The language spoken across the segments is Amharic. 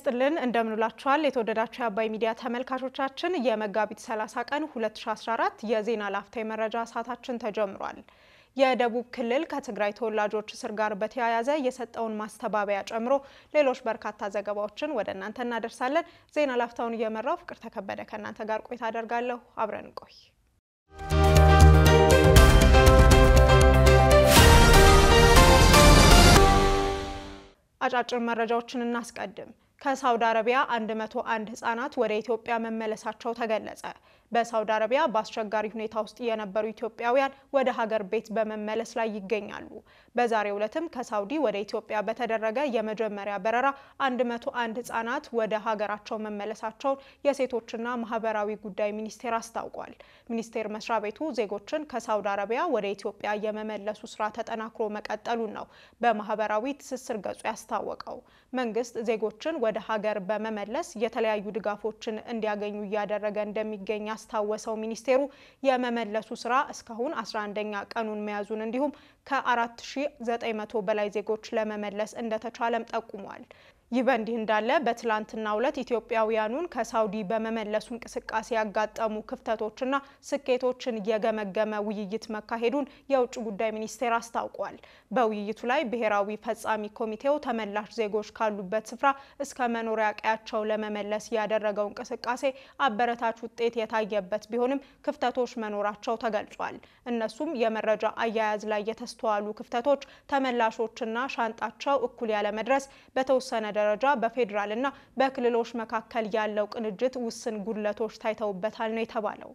ይስጥልን እንደምንላችኋል የተወደዳችሁ የአባይ ሚዲያ ተመልካቾቻችን የመጋቢት 30 ቀን 2014 የዜና ላፍታ የመረጃ ሰዓታችን ተጀምሯል። የደቡብ ክልል ከትግራይ ተወላጆች እስር ጋር በተያያዘ የሰጠውን ማስተባበያ ጨምሮ ሌሎች በርካታ ዘገባዎችን ወደ እናንተ እናደርሳለን። ዜና ላፍታውን እየመራው ፍቅር ተከበደ ከእናንተ ጋር ቆይታ አደርጋለሁ። አብረን እንቆይ። አጫጭር መረጃዎችን እናስቀድም። ከሳውዲ አረቢያ 101 ህጻናት ወደ ኢትዮጵያ መመለሳቸው ተገለጸ። በሳውዲ አረቢያ በአስቸጋሪ ሁኔታ ውስጥ የነበሩ ኢትዮጵያውያን ወደ ሀገር ቤት በመመለስ ላይ ይገኛሉ። በዛሬው ዕለትም ከሳውዲ ወደ ኢትዮጵያ በተደረገ የመጀመሪያ በረራ 101 ህጻናት ወደ ሀገራቸው መመለሳቸውን የሴቶችና ማህበራዊ ጉዳይ ሚኒስቴር አስታውቋል። ሚኒስቴር መስሪያ ቤቱ ዜጎችን ከሳውዲ አረቢያ ወደ ኢትዮጵያ የመመለሱ ስራ ተጠናክሮ መቀጠሉን ነው በማህበራዊ ትስስር ገጹ ያስታወቀው። መንግስት ዜጎችን ወደ ሀገር በመመለስ የተለያዩ ድጋፎችን እንዲያገኙ እያደረገ እንደሚገኝ ያስታወሰው ሚኒስቴሩ የመመለሱ ስራ እስካሁን 11ኛ ቀኑን መያዙን እንዲሁም ከ4900 በላይ ዜጎች ለመመለስ እንደተቻለም ጠቁሟል። ይህ በእንዲህ እንዳለ በትላንትናው ዕለት ኢትዮጵያውያኑን ከሳውዲ በመመለሱ እንቅስቃሴ ያጋጠሙ ክፍተቶችና ስኬቶችን የገመገመ ውይይት መካሄዱን የውጭ ጉዳይ ሚኒስቴር አስታውቋል። በውይይቱ ላይ ብሔራዊ ፈጻሚ ኮሚቴው ተመላሽ ዜጎች ካሉበት ስፍራ እስከ መኖሪያ ቀያቸው ለመመለስ ያደረገው እንቅስቃሴ አበረታች ውጤት የታየበት ቢሆንም ክፍተቶች መኖራቸው ተገልጿል። እነሱም የመረጃ አያያዝ ላይ የተስተዋሉ ክፍተቶች፣ ተመላሾችና ሻንጣቸው እኩል ያለመድረስ፣ በተወሰነ ደረጃ በፌዴራል እና በክልሎች መካከል ያለው ቅንጅት ውስን ጉድለቶች ታይተውበታል ነው የተባለው።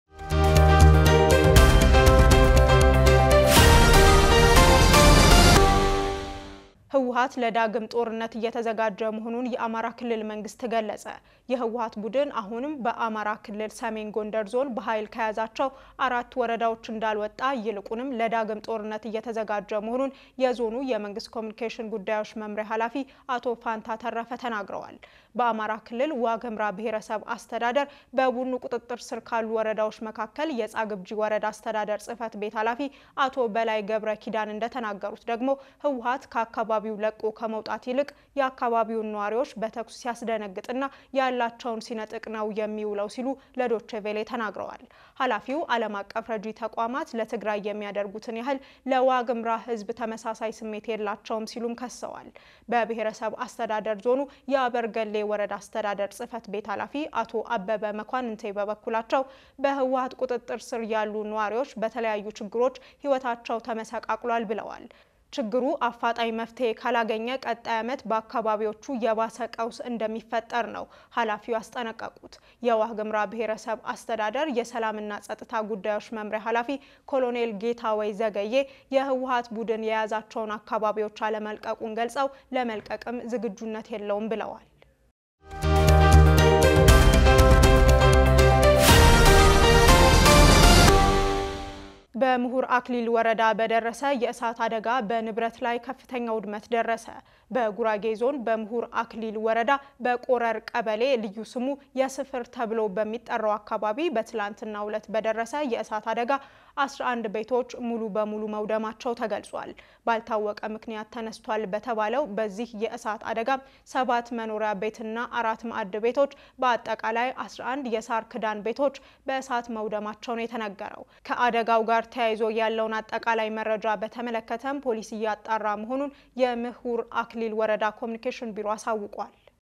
ህወሓት ለዳግም ጦርነት እየተዘጋጀ መሆኑን የአማራ ክልል መንግስት ገለጸ። የህወሓት ቡድን አሁንም በአማራ ክልል ሰሜን ጎንደር ዞን በኃይል ከያዛቸው አራት ወረዳዎች እንዳልወጣ ይልቁንም ለዳግም ጦርነት እየተዘጋጀ መሆኑን የዞኑ የመንግስት ኮሚኒኬሽን ጉዳዮች መምሪያ ኃላፊ አቶ ፋንታ ተረፈ ተናግረዋል። በአማራ ክልል ዋግምራ ብሔረሰብ አስተዳደር በቡድኑ ቁጥጥር ስር ካሉ ወረዳዎች መካከል የጻግብጂ ወረዳ አስተዳደር ጽህፈት ቤት ኃላፊ አቶ በላይ ገብረ ኪዳን እንደተናገሩት ደግሞ ህወሓት ከአካባቢ አካባቢው ለቆ ከመውጣት ይልቅ የአካባቢውን ነዋሪዎች በተኩስ ሲያስደነግጥና ያላቸውን ሲነጥቅ ነው የሚውለው ሲሉ ለዶቼ ቬሌ ተናግረዋል። ኃላፊው ዓለም አቀፍ ረጂ ተቋማት ለትግራይ የሚያደርጉትን ያህል ለዋግምራ ህዝብ ተመሳሳይ ስሜት የላቸውም ሲሉም ከሰዋል። በብሔረሰብ አስተዳደር ዞኑ የአበርገሌ ወረዳ አስተዳደር ጽህፈት ቤት ኃላፊ አቶ አበበ መኳንንቴ በበኩላቸው በህወሓት ቁጥጥር ስር ያሉ ነዋሪዎች በተለያዩ ችግሮች ህይወታቸው ተመሰቃቅሏል ብለዋል። ችግሩ አፋጣኝ መፍትሄ ካላገኘ ቀጣይ ዓመት በአካባቢዎቹ የባሰ ቀውስ እንደሚፈጠር ነው ኃላፊው ያስጠነቀቁት። የዋግምራ ብሔረሰብ አስተዳደር የሰላምና ጸጥታ ጉዳዮች መምሪያ ኃላፊ ኮሎኔል ጌታወይ ዘገዬ የህወሓት ቡድን የያዛቸውን አካባቢዎች አለመልቀቁን ገልጸው ለመልቀቅም ዝግጁነት የለውም ብለዋል። በምሁር አክሊል ወረዳ በደረሰ የእሳት አደጋ በንብረት ላይ ከፍተኛ ውድመት ደረሰ። በጉራጌ ዞን በምሁር አክሊል ወረዳ በቆረር ቀበሌ ልዩ ስሙ የስፍር ተብሎ በሚጠራው አካባቢ በትላንትናው ዕለት በደረሰ የእሳት አደጋ 11 ቤቶች ሙሉ በሙሉ መውደማቸው ተገልጿል። ባልታወቀ ምክንያት ተነስቷል በተባለው በዚህ የእሳት አደጋም ሰባት መኖሪያ ቤትና አራት ማዕድ ቤቶች በአጠቃላይ 11 የሳር ክዳን ቤቶች በእሳት መውደማቸው ነው የተነገረው። ከአደጋው ጋር ተያይዞ ያለውን አጠቃላይ መረጃ በተመለከተም ፖሊስ እያጣራ መሆኑን የምሁር አክሊል ወረዳ ኮሚኒኬሽን ቢሮ አሳውቋል።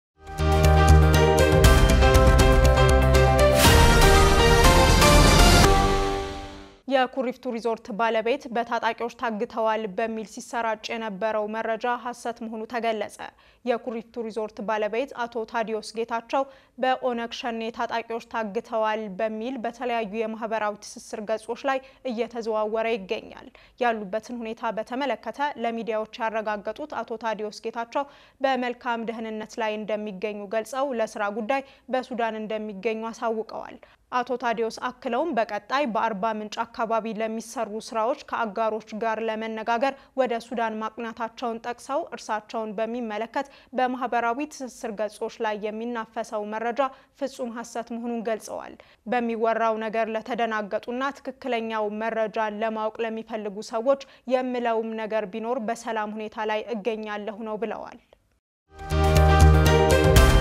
የኩሪፍቱ ሪዞርት ባለቤት በታጣቂዎች ታግተዋል በሚል ሲሰራጭ የነበረው መረጃ ሐሰት መሆኑ ተገለጸ። የኩሪፍቱ ሪዞርት ባለቤት አቶ ታዲዮስ ጌታቸው በኦነግ ሸኔ ታጣቂዎች ታግተዋል በሚል በተለያዩ የማህበራዊ ትስስር ገጾች ላይ እየተዘዋወረ ይገኛል። ያሉበትን ሁኔታ በተመለከተ ለሚዲያዎች ያረጋገጡት አቶ ታዲዮስ ጌታቸው በመልካም ደህንነት ላይ እንደሚገኙ ገልጸው ለስራ ጉዳይ በሱዳን እንደሚገኙ አሳውቀዋል። አቶ ታዲዮስ አክለውም በቀጣይ በአርባ ምንጭ አካባቢ ለሚሰሩ ስራዎች ከአጋሮች ጋር ለመነጋገር ወደ ሱዳን ማቅናታቸውን ጠቅሰው እርሳቸውን በሚመለከት በማህበራዊ ትስስር ገጾች ላይ የሚናፈሰው መረጃ ፍጹም ሐሰት መሆኑን ገልጸዋል። በሚወራው ነገር ለተደናገጡና ትክክለኛው መረጃን ለማወቅ ለሚፈልጉ ሰዎች የምለውም ነገር ቢኖር በሰላም ሁኔታ ላይ እገኛለሁ ነው ብለዋል።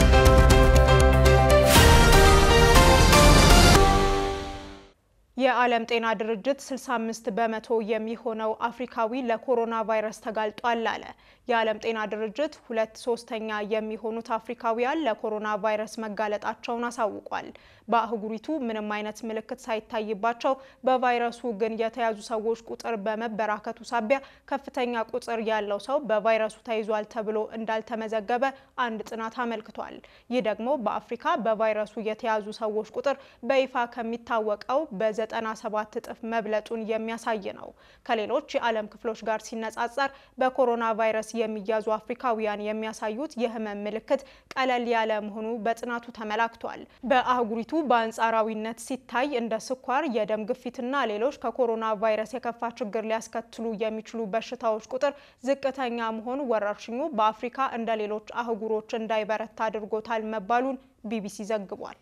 የዓለም ጤና ድርጅት 65 በመቶ የሚሆነው አፍሪካዊ ለኮሮና ቫይረስ ተጋልጧል አለ። የዓለም ጤና ድርጅት ሁለት ሶስተኛ የሚሆኑት አፍሪካውያን ለኮሮና ቫይረስ መጋለጣቸውን አሳውቋል። በአህጉሪቱ ምንም አይነት ምልክት ሳይታይባቸው በቫይረሱ ግን የተያዙ ሰዎች ቁጥር በመበራከቱ ሳቢያ ከፍተኛ ቁጥር ያለው ሰው በቫይረሱ ተይዟል ተብሎ እንዳልተመዘገበ አንድ ጥናት አመልክቷል። ይህ ደግሞ በአፍሪካ በቫይረሱ የተያዙ ሰዎች ቁጥር በይፋ ከሚታወቀው በ97 እጥፍ መብለጡን የሚያሳይ ነው። ከሌሎች የዓለም ክፍሎች ጋር ሲነጻጸር በኮሮና ቫይረስ የሚያዙ አፍሪካውያን የሚያሳዩት የህመም ምልክት ቀለል ያለ መሆኑ በጥናቱ ተመላክቷል። በአህጉሪቱ በአንጻራዊነት ሲታይ እንደ ስኳር፣ የደም ግፊትና ሌሎች ከኮሮና ቫይረስ የከፋ ችግር ሊያስከትሉ የሚችሉ በሽታዎች ቁጥር ዝቅተኛ መሆኑ ወረርሽኙ በአፍሪካ እንደ ሌሎች አህጉሮች እንዳይበረታ አድርጎታል መባሉን ቢቢሲ ዘግቧል።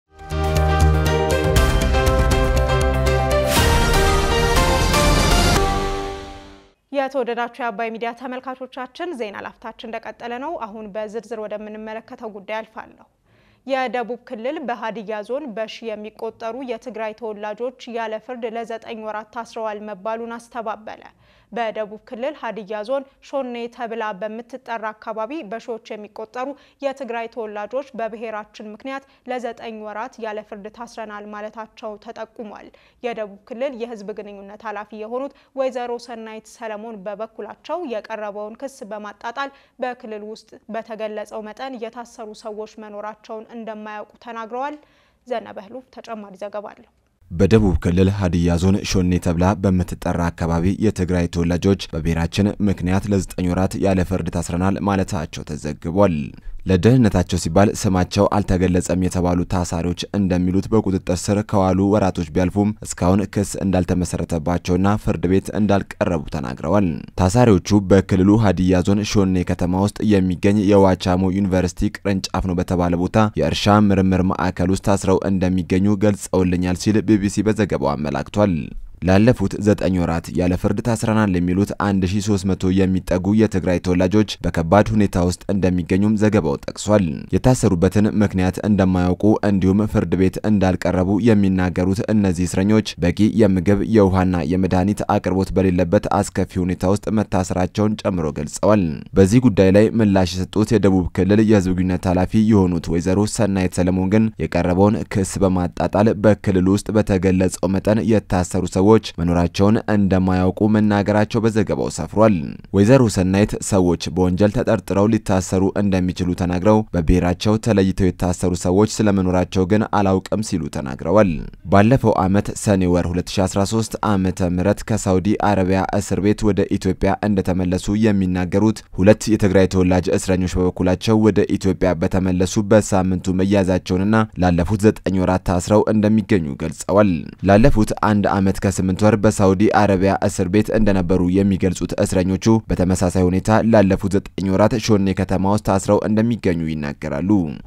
የተወደዳችሁ የአባይ ሚዲያ ተመልካቾቻችን ዜና ላፍታችን እንደቀጠለ ነው። አሁን በዝርዝር ወደምንመለከተው ጉዳይ አልፋለሁ። የደቡብ ክልል በሀዲያ ዞን በሺ የሚቆጠሩ የትግራይ ተወላጆች ያለ ፍርድ ለዘጠኝ ወራት ታስረዋል መባሉን አስተባበለ። በደቡብ ክልል ሀዲያ ዞን ሾኔ ተብላ በምትጠራ አካባቢ በሺዎች የሚቆጠሩ የትግራይ ተወላጆች በብሔራችን ምክንያት ለዘጠኝ ወራት ያለ ፍርድ ታስረናል ማለታቸው ተጠቁሟል። የደቡብ ክልል የሕዝብ ግንኙነት ኃላፊ የሆኑት ወይዘሮ ሰናይት ሰለሞን በበኩላቸው የቀረበውን ክስ በማጣጣል በክልል ውስጥ በተገለጸው መጠን የታሰሩ ሰዎች መኖራቸውን እንደማያውቁ ተናግረዋል። ዘነበህሉ ተጨማሪ ዘገባ አለው። በደቡብ ክልል ሀዲያ ዞን ሾኔ ተብላ በምትጠራ አካባቢ የትግራይ ተወላጆች በብሔራችን ምክንያት ለዘጠኝ ወራት ያለ ፍርድ ታስረናል ማለታቸው ተዘግቧል። ለደህንነታቸው ሲባል ስማቸው አልተገለጸም የተባሉ ታሳሪዎች እንደሚሉት በቁጥጥር ስር ከዋሉ ወራቶች ቢያልፉም እስካሁን ክስ እንዳልተመሰረተባቸውና ፍርድ ቤት እንዳልቀረቡ ተናግረዋል። ታሳሪዎቹ በክልሉ ሀዲያ ዞን ሾኔ ከተማ ውስጥ የሚገኝ የዋቻሞ ዩኒቨርሲቲ ቅርንጫፍ ነው በተባለ ቦታ የእርሻ ምርምር ማዕከል ውስጥ ታስረው እንደሚገኙ ገልጸውልኛል ሲል ቢቢሲ በዘገባው አመላክቷል። ላለፉት ዘጠኝ ወራት ያለ ፍርድ ታስረናል የሚሉት 1300 የሚጠጉ የትግራይ ተወላጆች በከባድ ሁኔታ ውስጥ እንደሚገኙም ዘገባው ጠቅሷል። የታሰሩበትን ምክንያት እንደማያውቁ እንዲሁም ፍርድ ቤት እንዳልቀረቡ የሚናገሩት እነዚህ እስረኞች በቂ የምግብ የውሃና የመድኃኒት አቅርቦት በሌለበት አስከፊ ሁኔታ ውስጥ መታሰራቸውን ጨምሮ ገልጸዋል። በዚህ ጉዳይ ላይ ምላሽ የሰጡት የደቡብ ክልል የሕዝብ ግንኙነት ኃላፊ የሆኑት ወይዘሮ ሰናይት ሰለሞን ግን የቀረበውን ክስ በማጣጣል በክልሉ ውስጥ በተገለጸው መጠን የታሰሩ ሰዎች ሰዎች መኖራቸውን እንደማያውቁ መናገራቸው በዘገባው ሰፍሯል። ወይዘሮ ሰናይት ሰዎች በወንጀል ተጠርጥረው ሊታሰሩ እንደሚችሉ ተናግረው በብሔራቸው ተለይተው የታሰሩ ሰዎች ስለመኖራቸው ግን አላውቅም ሲሉ ተናግረዋል። ባለፈው ዓመት ሰኔ ወር 2013 ዓመተ ምህረት ከሳውዲ አረቢያ እስር ቤት ወደ ኢትዮጵያ እንደተመለሱ የሚናገሩት ሁለት የትግራይ ተወላጅ እስረኞች በበኩላቸው ወደ ኢትዮጵያ በተመለሱ በሳምንቱ መያዛቸውንና ላለፉት ዘጠኝ ወራት ታስረው እንደሚገኙ ገልጸዋል። ላለፉት አንድ ዓመት ከ ስምንት ወር በሳውዲ አረቢያ እስር ቤት እንደነበሩ የሚገልጹት እስረኞቹ በተመሳሳይ ሁኔታ ላለፉት ዘጠኝ ወራት ሾኔ ከተማ ውስጥ ታስረው እንደሚገኙ ይናገራሉ።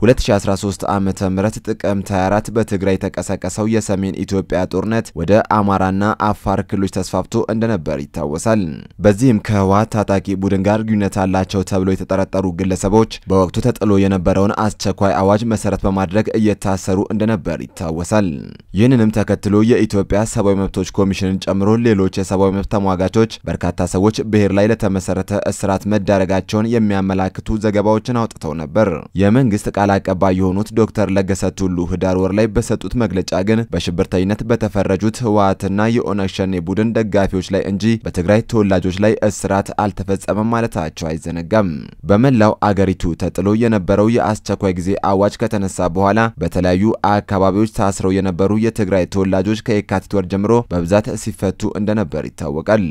2013 ዓመተ ምህረት ጥቅምት 24 በትግራይ የተቀሰቀሰው የሰሜን ኢትዮጵያ ጦርነት ወደ አማራና አፋር ክልሎች ተስፋፍቶ እንደነበር ይታወሳል። በዚህም ከህወሓት ታጣቂ ቡድን ጋር ግንኙነት አላቸው ተብሎ የተጠረጠሩ ግለሰቦች በወቅቱ ተጥሎ የነበረውን አስቸኳይ አዋጅ መሰረት በማድረግ እየታሰሩ እንደነበር ይታወሳል። ይህንንም ተከትሎ የኢትዮጵያ ሰብአዊ መብቶች ኮሚሽንን ጨምሮ ሌሎች የሰብአዊ መብት ተሟጋቾች በርካታ ሰዎች ብሔር ላይ ለተመሰረተ እስራት መዳረጋቸውን የሚያመላክቱ ዘገባዎችን አውጥተው ነበር። የመንግስት ቃል አቀባይ የሆኑት ዶክተር ለገሰ ቱሉ ህዳር ወር ላይ በሰጡት መግለጫ ግን በሽብርተኝነት በተፈረጁት ህወሓትና የኦነግ ሸኔ ቡድን ደጋፊዎች ላይ እንጂ በትግራይ ተወላጆች ላይ እስራት አልተፈጸመም ማለታቸው አይዘነጋም። በመላው አገሪቱ ተጥሎ የነበረው የአስቸኳይ ጊዜ አዋጅ ከተነሳ በኋላ በተለያዩ አካባቢዎች ታስረው የነበሩ የትግራይ ተወላጆች ከየካቲት ወር ጀምሮ በብዛት ሲፈቱ እንደነበር ይታወቃል።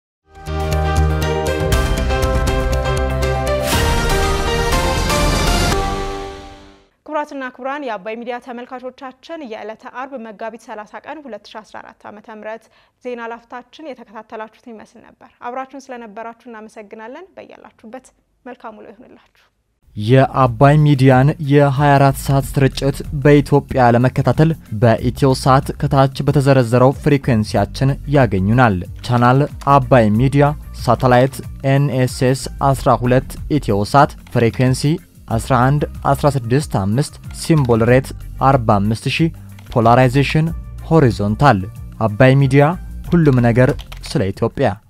ክቡራትና ክቡራን የአባይ ሚዲያ ተመልካቾቻችን የዕለተ አርብ መጋቢት 30 ቀን 2014 ዓ.ም ዜና ላፍታችን የተከታተላችሁትን ይመስል ነበር። አብራችሁን ስለነበራችሁ እናመሰግናለን። በያላችሁበት መልካም ውሎ ይሁንላችሁ። የአባይ ሚዲያን የ24 ሰዓት ስርጭት በኢትዮጵያ ለመከታተል በኢትዮ ሳት ከታች በተዘረዘረው ፍሪኩዌንሲያችን ያገኙናል። ቻናል አባይ ሚዲያ፣ ሳተላይት ኤንኤስኤስ 12 ኢትዮ ሳት፣ ፍሪኩዌንሲ 11 165 ሲምቦል ሬት 45000፣ ፖላራይዜሽን ሆሪዞንታል አባይ ሚዲያ ሁሉም ነገር ስለ ኢትዮጵያ